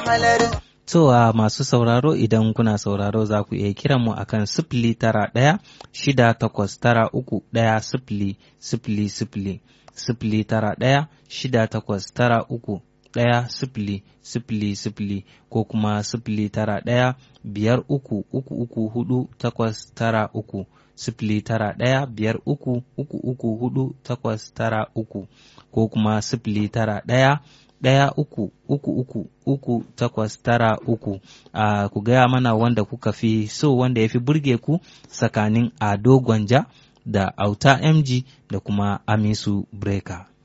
halarin To a masu sauraro idan kuna sauraro za ku iya kiran mu akan sifili tara ɗaya shida takwas tara uku ɗaya sifili sifili sifili sifili tara ɗaya shida takwas tara uku ɗaya sifili sifili sifili ko kuma sifili tara ɗaya biyar uku uku uku hudu takwas tara uku sifili tara ɗaya biyar uku uku uku hudu takwas tara uku ko kuma sifili tara ɗaya ɗaya uku uku uku uku takwas tara uku a ku gaya mana wanda kuka fi so wanda ya fi burge ku tsakanin ado gwanja da auta mg da kuma amisu breaker